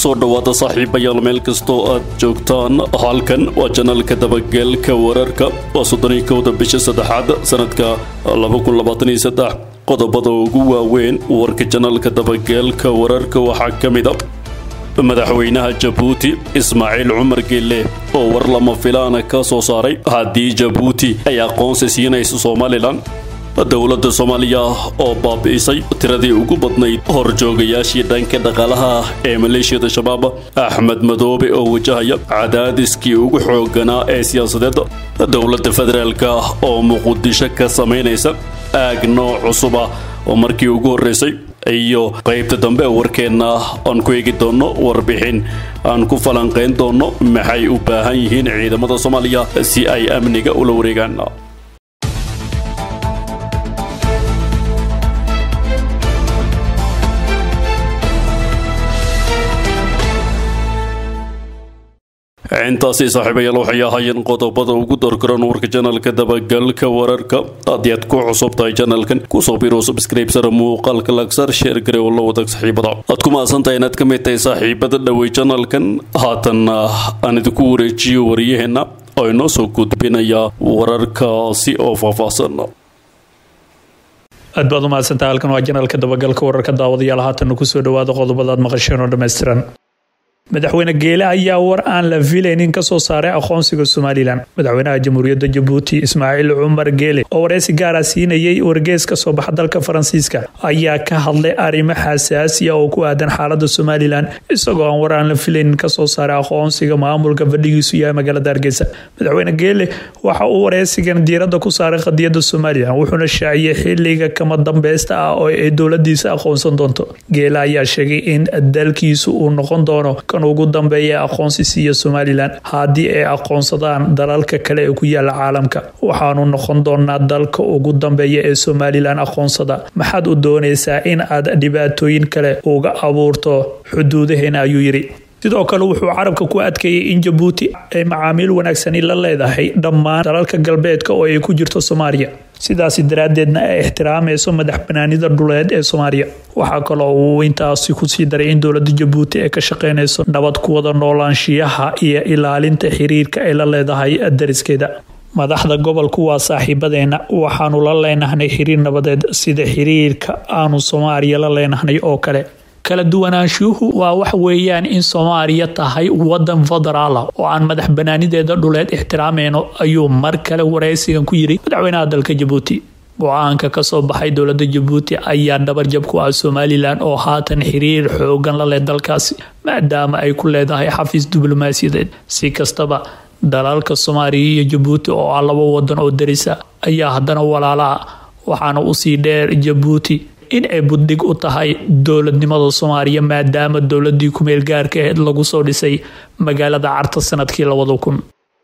soo dhowaada saaxiibayaal meel kastoo aad joogtaan halkan waa janalka dabageelka wararka waa soddoniyo kowda bisha saddexaad sanadka qodobada ugu waaweyn warka janalka dabageelka wararka waxaa ka mid a madaxweynaha jabuuti ismaaciil cumar geelle oo war lama filaana ka soo saaray haddii jabuuti ay aqoonsi siinayso somalilan dowladda soomaaliya oo baabi'isay tiradii ugu badnayd horjoogayaashii dhanka dhaqaalaha ee maleeshiyada shabaab axmed madoobe oo wajahaya cadaadiskii ugu xoogganaa ee siyaasadeed dowladda federaalka oo muqdisho ka samaynaysa aag nooc cusub ah oo markii ugu horreysay iyo qaybta dambe warkeenna aan ku eegi doonno warbixin aan ku falanqayn doonno maxay u baahan yihiin ciidamada soomaaliya si ay amniga ula wareegaan intaasi saaxiibayaal waxay ahaayeen qodobada ugu dorgaran warka janalka dabagalka wararka haddii aad ku cusub tahay janalkan kusoo biro subscribesara muuqaalka lagsar sheer gare oo la wadag saaxiibada aad ku mahadsantahay inaad ka mid tahay saaxiibada dhowey janalkan haatanna aan idinku wareejiyo waryaheena oo inoo soo gudbinaya wararkaasi oo faahfaahsan aad baad u mahadsantaha halkan waa janalka dabagalka wararka daawadayaal haatanna kusoo dhawaada qodobadaad maqasheen oo dhammaystiran madaxweyne geele ayaa war aan la filaynin kasoo saaray aqoonsiga somalilan madaxweynaha jamhuuriyadda jabuuti ismaaciil cumar geele oo wareysi gaara siinayay wargees kasoo baxa dalka faransiiska ayaa ka hadlay arrimo xasaasiya oo ku aadan xaalada somalilan isagoo aan war aan la filaynin kasoo saaray aqoonsiga maamulka fadhigiisu yahay magaalada hargeysa madaxweyne geele waxa uu wareysigan diiradda ku saaray qadiyada somalilan wuxuuna shaaciyey xiliga kama dambeysta ah oo ay dowladiisa aqoonsan doonto geele ayaa sheegay in dalkiisu uu noqon doono ugu dambeeya aqoonsi siiya somalilan haddii ay aqoonsadaan dalalka kale ee ku yaala caalamka waxaanu noqon doonaa dalka ugu dambeeya ee somalilan aqoonsada maxaad u doonaysaa in aad dhibaatooyin kale uga abuurto xuduudaheena ayuu yidhi sidoo kale wuxuu carabka ku adkeeyey in jabuuti ay macaamiil wanaagsani la leedahay dhammaan dalalka galbeedka oo ay ku jirto soomaaliya sidaasi daraaddeedna ay ixtiraamayso madax banaanida dhuleed ee soomaaliya waxaa kaloo uu intaasi kusii daray in dowlada jabuuti ay ka shaqeynayso nabad ku wada noolaanshiyaha iyo ilaalinta xiriirka ay la leedahay dariskeeda madaxda gobolku waa saaxiibadeena waxaanu la leenahnay xiriir nabadeed sida xiriirka aanu soomaaliya la leenahnay oo kale kala duwanaanshuhu waa wax weeyaan in soomaaliya tahay wadan federaala oo aan madax banaanideeda dhuleed ixtiraamayno ayuu mar kale wareysigan ku yiri madaxweynaha dalka jabuuti go-aanka kasoo baxay dowlada jabuuti ayaa dhabarjab ku ah somalilan oo haatan xiriir xoogan la leh dalkaasi maadaama ay ku leedahay xafiis diblomaasiyadeed si kastaba dalalka soomaaliya iyo jabuuti oo ah laba wadan oo darisa ayaa haddana walaalaha waxaana usii dheer jabuuti in ay buddhig u tahay dowladnimada soomaaliya maadaama dowladii kumeel gaarka aheyd lagu soo dhisay magaalada carta sanadkii labada kun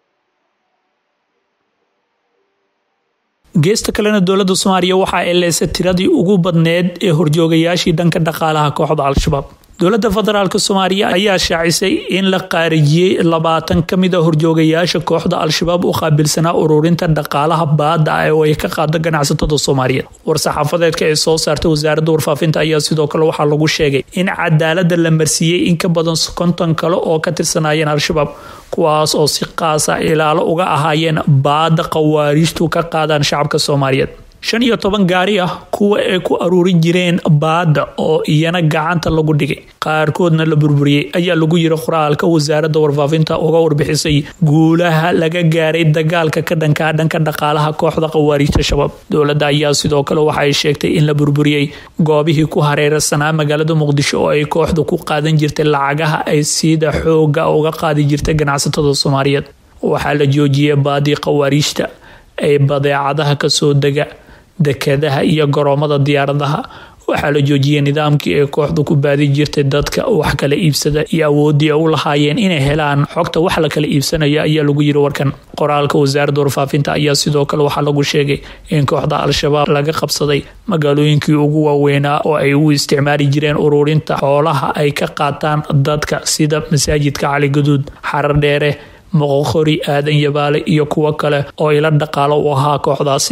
geesta kalena dowladda soomaaliya waxa ay leysay tiradii ugu badneed ee horjoogayaashii dhanka dhaqaalaha kooxda al-shabaab dowladda federaalk soomaaliya ayaa shaacisay in la qaarijiyey labaatan ka mid a horjoogayaasha kooxda al-shabaab u qaabilsanaa ururinta dhaqaalaha baada ah oo ay ka qaado ganacsatada soomaaliyeed war-saxaafadeedka ee soo saartay wasaaradda warfaafinta ayaa sidoo kale waxaa lagu sheegay in cadaalada la marsiiyey in ka badan konton kale oo ka tirsanayeen al-shabaab kuwaas oo si qaasa ilaalo uga ahaayeen baada qawaariijtu ka qaadaan shacabka soomaaliyeed shan iyo toban gaari ah kuwa ay ku aruurin jireen baada oo iyana gacanta lagu dhigay qaarkoodna la burburiyey ayaa lagu yiri qoraalka wasaaradda warfaafinta uga warbixisay guulaha laga gaaray dagaalka ka dhankaa dhanka dhaqaalaha kooxda qawaariijta shabaab dowladda ayaa sidoo kale waxa ay sheegtay in la burburiyey goobihii ku hareersanaa magaalada muqdisho oo ay kooxda ku qaadan jirtay lacagaha ay siida xooga uga qaadi jirtay ganacsatada soomaaliyeed waxaa la joojiyey baadii qawaariijta ee badeecadaha kasoo dega dekadaha iyo garoomada diyaaradaha waxaa la joojiyey nidaamkii ay kooxdu ku baadi jirtay dadka wax kala iibsada iyo awooddii ay u lahaayeen inay helaan xogta wax la kala iibsanayo ayaa lagu yiri warkan qoraalka wasaaradda warfaafinta ayaa sidoo kale waxaa lagu sheegay in kooxda al-shabaab laga qabsaday magaalooyinkii ugu waaweynaa oo ay u isticmaali jireen ururinta xoolaha ay ka qaataan dadka sida masaajidka cali gaduud xarar dheere moqoqori aadan yabaale iyo kuwo kale oo ila dhaqaalo u ahaa kooxdaasi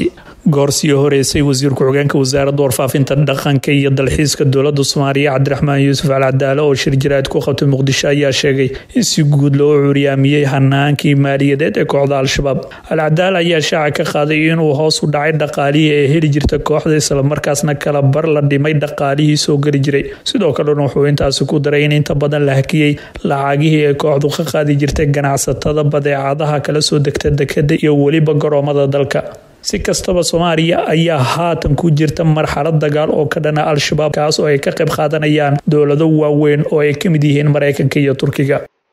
goorsii horeysay wasiir ku-xigeenka wasaaradda warfaafinta dhaqanka iyo dalxiiska dowlada soomaaliya cabdiraxmaan yuusuf al cadaale oo shir jiraad ku qabtay muqdisho ayaa sheegay in si guud loo curyaamiyey hanaankii maaliyadeed ee kooxda al-shabaab al cadaale ayaa shaaca ka qaaday inuu hoos u dhacay dhaqaalihii ee heli jirta kooxda islamarkaasna kala bar la dhimay dhaqaalihii soo geli jiray sidoo kalena wuxuu intaasi ku daray in inta badan la hakiyey lacagihii ee kooxdu ka qaadi jirtay ganacsatada badeecadaha kala soo degta dekada iyo weliba garoomada dalka si kastaba soomaaliya ayaa haatan ku jirta marxalad dagaal oo ka dhana al-shabaab kaas oo ay ka qayb qaadanayaan dowlado waaweyn oo ay ka mid yihiin mareykanka iyo turkiga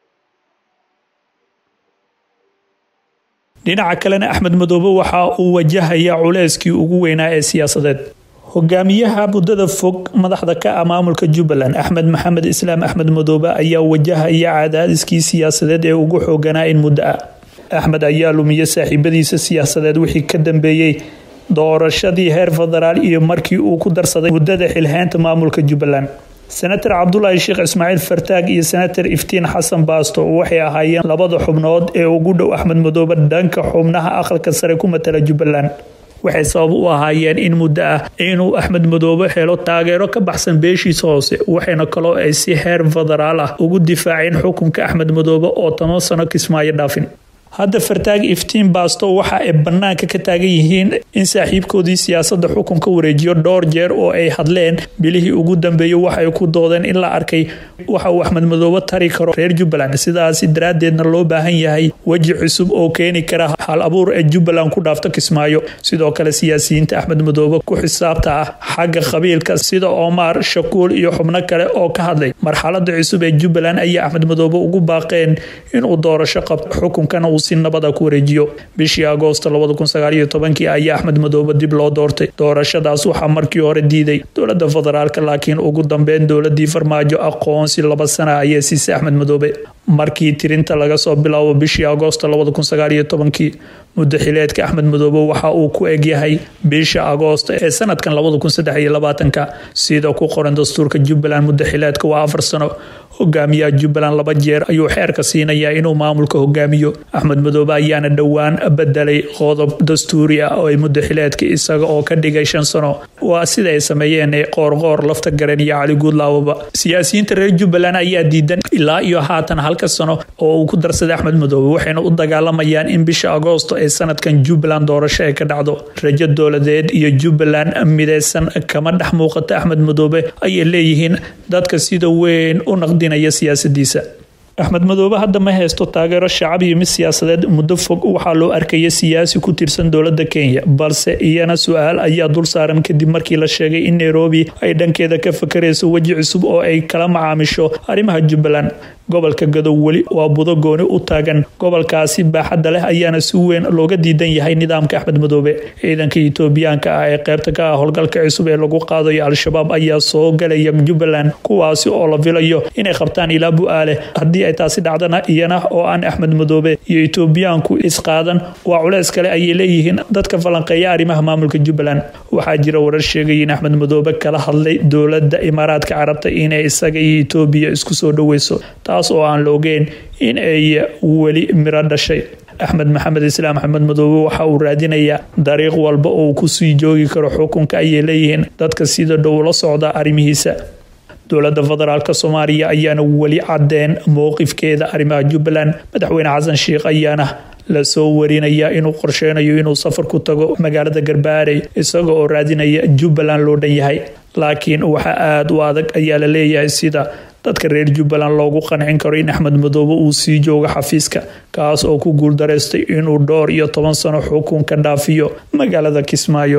dhinaca kalena axmed madoobe waxa uu wajahaya culeyskii ugu weynaa ee siyaasadeed hogaamiyaha muddada fog madaxda ka ah maamulka jubbaland axmed maxamed islaam axmed madoobe ayaa wajahaya cadaadiskii siyaasadeed ee ugu xooganaa in muddo ah axmed ayaa lumiyey saaxiibadiisa siyaasadeed wixii ka dambeeyey doorashadii heer federaal iyo markii uu ku darsaday muddada xilhaynta maamulka jubbaland senator cabdulaahi sheekh ismaaciil fartaag iyo senator iftiin xasan baasto waxay ahaayeen labada xubnood ee ugu dhow axmed madoobe dhanka xubnaha aqalka sare ku matala jubbaland waxay sabab u ahaayeen in muddo ah inuu axmed madoobe helo taageero ka baxsan beeshiisa hoose waxayna kaloo ay si heer federaal ah ugu difaaceen xukunka axmed madoobe oo toban sano kismaayo dhaafin hadda fartaag iftiin baasto waxa ay bannaanka ka taagan yihiin in saaxiibkoodii siyaasadda xukunka wareejiyo dhowr jeer oo ay hadleen bilihii ugu dambeeyey waxay ku doodeen in la arkay waxa uu axmed madoobe tari karo reer jubbaland sidaasi daraaddeedna loo baahan yahay weji cusub oo keeni kara hal abuur ee jubbaland ku dhaafto kismaayo sidoo kale siyaasiyiinta axmed madoobe ku xisaabta ah xagga qabiilka sida omar shakuul iyo xubno kale oo ka hadlay marxalada cusub ee jubbaland ayaa axmed madoobe ugu baaqeen inuu doorasho qabto xukunkana uu si nabada ku wareejiyo bishii agoosto kii ayaa axmed madoobe dib loo doortay doorashadaas waxaa markii hore diiday dowlada federaalk laakiin ugu dambeyn dowladii farmaajo aqoonsi laba sana ayay siisay axmed madoobe markii tirinta laga soo bilaabo bishii agoosto kii muddo xileedka axmed madoobe waxa uu ku egyahay bisha agoosto ee sanadkan sida ku qoran dastuurka jubbaland muddo xileedka waa afar sano hogaamiyaha jubbaland laba jeer ayuu xeerka siinayaa inuu maamulka hogaamiyo axmed madoobe ayaana dhowaan bedelay qodob dastuuri ah oo ay muddo xileedka isaga oo ka dhigay shan sano waa sida ay sameeyeen ee qoorqoor lafta garen iyo cali guudlaawaba siyaasiyiinta reer jubbaland ayaa diidan ilaa iyo haatan halka sano oo uu ku darsaday axmed madoobe waxayna u dagaalamayaan in bisha agoosto ee sanadkan jubbaland doorasho ay ka dhacdo rajo dowladeed iyo jubbaland mideysan kama dhex muuqata axmed madoobe ayay leeyihiin dadka sida weyn u naqdinaya siyaasadiisa axmed madoobe hadda ma haysto taageero shacab iyo mid siyaasadeed muddo fog waxaa loo arkaya siyaasi ku tirsan dowlada kenya balse iyana su-aal ayaa dul saaran kadib markii la sheegay in nairobi ay dhankeeda ka fakarayso weji cusub oo ay kala macaamisho arrimaha jubbaland gobolka gadow weli waa budo gooni u taagan gobolkaasi baaxadda leh ayaana si weyn looga diidan yahay nidaamka axmed madoobe ciidanka itoobiyaanka ah ee qaybta ka ah howlgalka cusub ee lagu qaadayo al-shabaab ayaa soo galaya jubbaland kuwaasi oo la filayo inay qabtaan ilaa bu-aale haddii ay taasi dhacdana iyana oo aan axmed madoobe iyo itoobiyaanku isqaadan waa culeys kale ayay leeyihiin dadka falanqeeya arrimaha maamulka jubbaland waxaa jira warar sheegaya in axmed madoobe kala hadlay dowlada imaaraadka carabta inay isaga iyo itoobiya isku soo dhoweyso taas oo aan la ogeyn in ay weli miro dhashay axmed maxamed islaam axmed madoobe waxa uu raadinayaa dariiq walba oo uu kusii joogi karo xukunka ayay leeyihiin dadka sida dhow la socda arrimihiisa dowlada federaalk soomaaliya ayaana weli cadeen mowqifkeeda arrimaha jubbaland madaxweyne xasan sheikh ayaana lasoo warinaya inuu qorsheynayo inuu safar ku tago magaalada garbaarey isaga oo raadinaya jubbaland loo dhan yahay laakiin waxaa aada u adag ayaa la leeyahay sida dadka reer jubbaland loogu qancin karo in axmed madoobe uu sii joogo xafiiska kaas oo ku guuldaraystay inuu dhowr iyo toban sano xukunka dhaafiyo magaalada kismaayo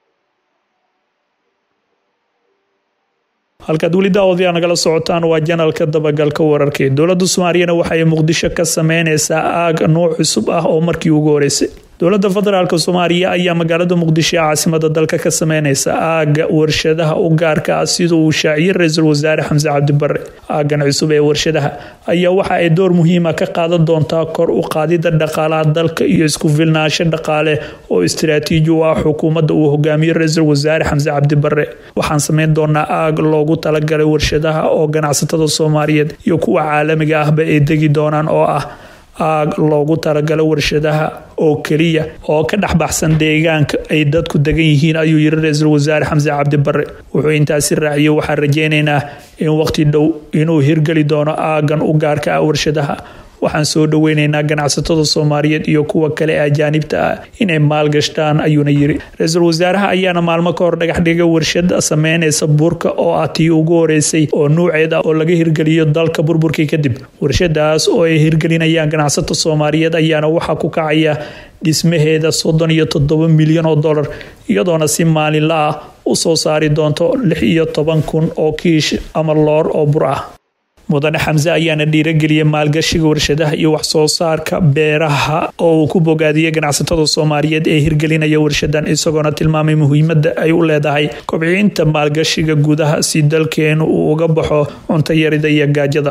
halkaad weli daawadayaa nagala socotaan waa janalka dabagalka wararkii dowlada soomaaliyana waxaay muqdisho ka sameyneysaa aag nuuc cusub ah oo markii ugu horeysay dowlada federaalk soomaaliya ayaa magaalada muqdisho ee caasimada dalka ka sameyneysa aaga warshadaha u gaarka ah sida uu shaaciyey ra-iisul wasaare xamse cabdibare aagan cusub ee warshadaha ayaa waxa ay door muhiima ka qaadan doontaa kor u qaadida dhaqaalaha dalka iyo isku filnaansho dhaqaale oo istiraatiiji u ah xukuumadda uu hogaamiye ra-iisul wasaare xamse cabdibare waxaan sameyn doonaa aag loogu talagalay warshadaha oo ganacsatada soomaaliyeed iyo kuwa caalamiga ahba ay degi doonaan oo ah aag loogu talagalo warshadaha oo keliya oo ka dhexbaxsan deegaanka ay dadku degan yihiin ayuu yiri ra-iisul wasaare xamse cabdi bare wuxuu intaasi raaciyey waxaan rajeynaynaa in waqti dhow inuu hirgeli doono aagan u gaarka ah warshadaha waxaan soo dhoweynaynaa ganacsatada soomaaliyeed iyo kuwa kale ajaanibta ah inay maalgashtaan ayuuna yiri ra-iisul wasaaraha ayaana maalmo ka hor dhagax dhigay warshada sameynaysa burka oo ah tii ugu horeysay oo nuuceeda oo laga hirgeliyo dalka burburkii kadib warshadaas oo ay hirgelinayaan ganacsato soomaaliyeed ayaana waxaa ku kacaya dhismaheeda soddon iyo toddoba milyan oo dollar iyadoona si maalinla ah u soo saari doonto lix iyo toban kun oo kiish ama loor oo bur ah mudane xamse ayaana dhiirageliyay maalgashiga warshadaha iyo wax soo saarka beeraha oo uu ku bogaadiyey ganacsatada soomaaliyeed ee hirgelinaya warshadan isagoona tilmaamay muhiimada ay u leedahay kobcinta maalgashiga gudaha si dalkeenu uu uga baxo cunto yarida iyo gaajada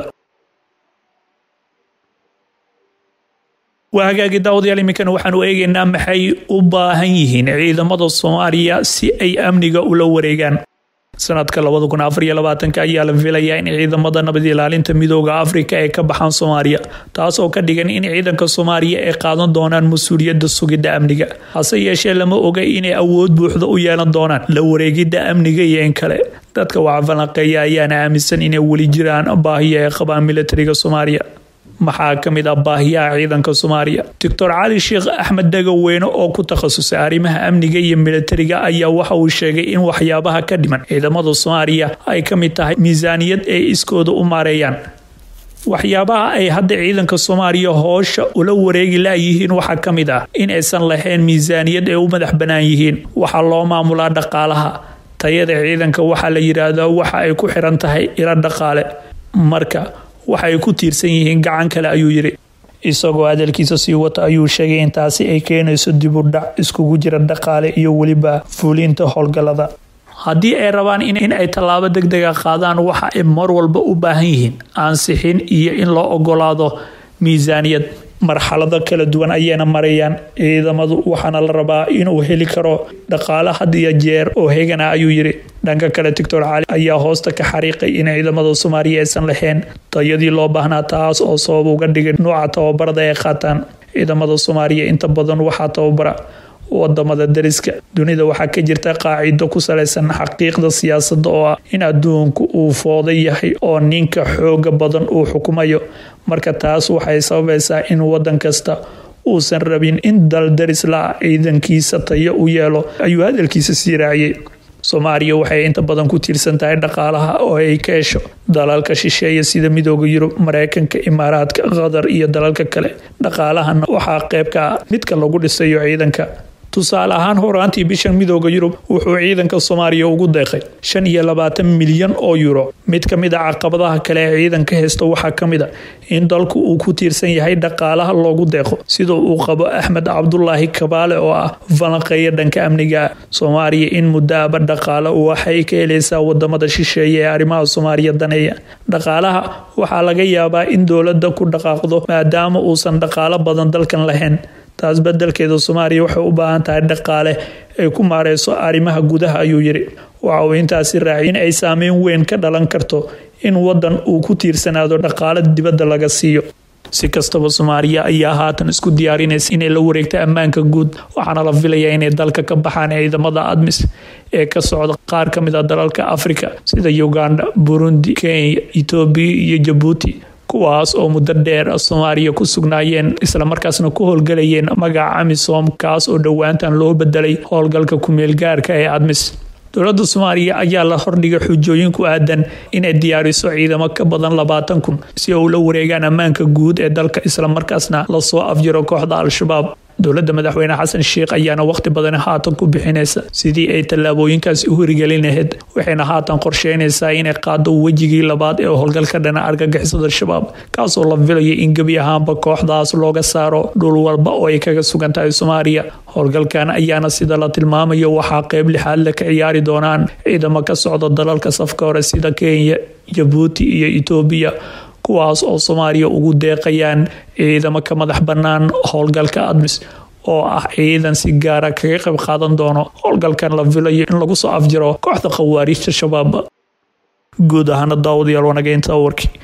waa hagaagi daawadayaal iminkana waxaanu eegaynaa maxay u baahan yihiin ciidamada soomaaliya si ay amniga ula wareegaan sanadka labada kun afar iyo labaatanka ayaa la filayaa in ciidamada nabad ilaalinta midooda afrika ay ka baxaan soomaaliya taas oo ka dhigan in ciidanka soomaaliya ay qaadan doonaan mas-uuliyadda sugidda amniga hase yeeshee lama oga inay awood buuxda u yeelan doonaan la wareegidda amniga iyo in kale dadka waxfalanqeeya ayaana aaminsan inay weli jiraan baahiya ay qabaan militariga soomaaliya maxaa ka mid ah baahiyaha ciidanka soomaaliya doctor cali sheekh axmed dagaweyne oo ku takhasusay arrimaha amniga iyo militariga ayaa waxa uu sheegay in waxyaabaha ka dhiman ciidamada soomaaliya ay ka mid tahay miisaaniyad ay iskooda u maareeyaan waxyaabaha ay hadda ciidanka soomaaliya hoosha ula wareegi layihiin waxaa ka mid ah in aysan lahayn miisaaniyad ay u madax bannaan yihiin waxaa loo maamulaa dhaqaalaha tayada ciidanka waxaa la yidhaahdaa waxa ay ku xiran tahay ilo dhaqaale marka waxay ku tiirsan yihiin gacan kale ayuu yiri isagoo hadalkiisa sii wata ayuu sheegay in taasi ay keenayso dib u dhac iskugu jira dhaqaale iyo weliba fuulinta howlgallada haddii ay rabaan in ay tallaabo deg dega qaadaan waxa ay mar walba u baahan yihiin ansixin iyo in loo ogolaado miisaaniyad marxalado kala duwan ayayna marayaan ciidamadu waxaana la rabaa inuu heli karo dhaqaale had iyo jeer oo hegana ayuu yiri dhanka kale doctor cali ayaa hoosta ka xariiqay in ciidamada soomaaliya aysan lahayn tayadii loo baahnaa taas oo sabab uga dhigay nuuca tababarada ay qaataan ciidamada soomaaliya inta badan waxaa tababara wadamada dariska dunida waxaa ka jirta qaacido ku salaysan xaqiiqda siyaasada oo ah in adduunku uu fooda yahay oo ninka xooga badan uu xukumayo marka taas waxay sababaysaa in wadan kasta uusan rabin in dal daris la ciidankiisa tayo u yeelo ayuu hadalkiisa sii raaciyey soomaaliya waxay inta badan ku tiirsan tahay dhaqaalaha oo ay ka hesho dalalka shisheeya sida midooda yurub mareykanka imaaraadka qatar iyo dalalka kale dhaqaalahana waxaa qayb ka ah midka lagu dhisayo ciidanka tusaale ahaan horaantii bishan midooda yurub wuxuu ciidanka soomaaliya ugu deeqay shan iyo labaatan milyan oo yuro mid ka mid a caqabadaha kale ee ciidanka heysta waxaa ka mid a in dalku uu ku tiirsan yahay dhaqaalaha loogu deeqo sida uu qabo axmed cabdulaahi kabaale oo ah falanqeeya dhanka amniga soomaaliya in muddaaba dhaqaale waxay ka helaysaa wadamada shisheeye ee arrimaha soomaaliya daneeya dhaqaalaha waxaa laga yaabaa in dowladda ku dhaqaaqdo maadaama uusan dhaqaalo badan dalkan lahayn taas bedelkeeda soomaaliya waxay u baahan tahay dhaqaale ay ku maareyso arrimaha gudaha ayuu yiri waxa uu intaasi raacay in ay saameyn weyn ka dhalan karto in wadan uu ku tiirsanaado dhaqaale dibadda laga siiyo si kastaba soomaaliya ayaa haatan isku diyaarinaysa inay la wareegto ammaanka guud waxaana la filayaa inay dalka ka baxaan ciidamada admis ee ka socda qaar ka mid a dalalka afrika sida uganda burundi kenya etoobiya iyo jabuuti kuwaas oo muddo dheer soomaaliya ku sugnaayeen islamarkaasna ku howlgalayeen magaca amisom kaas oo dhowaantan loo bedelay howlgalka ku-meelgaarka ee admis dowladda soomaaliya ayaa la hordhigay xujooyin ku aadan inay diyaariso ciidamo ka badan labaatan kun si ay ula wareegaan ammaanka guud ee dalka islamarkaasna lasoo afjiro kooxda al-shabaab dowladda madaxweyne xasan sheikh ayaana waqti badan haatan ku bixinaysa sidii ay tallaabooyinkaasi u hirgelin lahayd waxayna haatan qorsheynaysaa inay qaado wejigii labaad ee howlgalka dhana argagixisada shabaab kaasoo la filayo in gebi ahaanba kooxdaas looga saaro dhul walba oo ay kaga sugan tahay soomaaliya howlgalkan ayaana sida la tilmaamayo waxaa qeyb lixaad le ka ciyaari doonaan ciidamo ka socda dalalka safka hore sida kenya jabuuti iyo etoobiya kuwaas oo soomaaliya ugu deeqayaan ciidamo ka madax bannaan howlgalka admis oo ah ciidan si gaara kaga qayb qaadan doono howlgalkan la filayo in lagu soo afjiro kooxda khawaariijta shabaab guud ahaana daawadayaal wanageynta warkii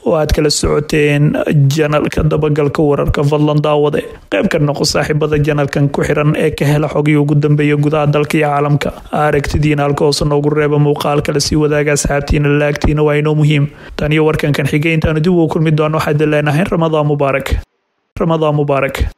oo aad kala socoteen janalka dabagalka wararka fadlan daawade qayb ka noqo saaxiibada janalkan ku xiran ee ka hela xogii ugu dambeeya gudaha dalka iyo caalamka aragtidiina halka hoose noogu reeba muuqaalkale sii wadaaga asxaabtiina laagtiina waa inoo muhiim tan iyo warkankan xigay intaanu dib ugu kulmi doono waxaad leenahay ramadaan mubaarak ramadaan mubaarak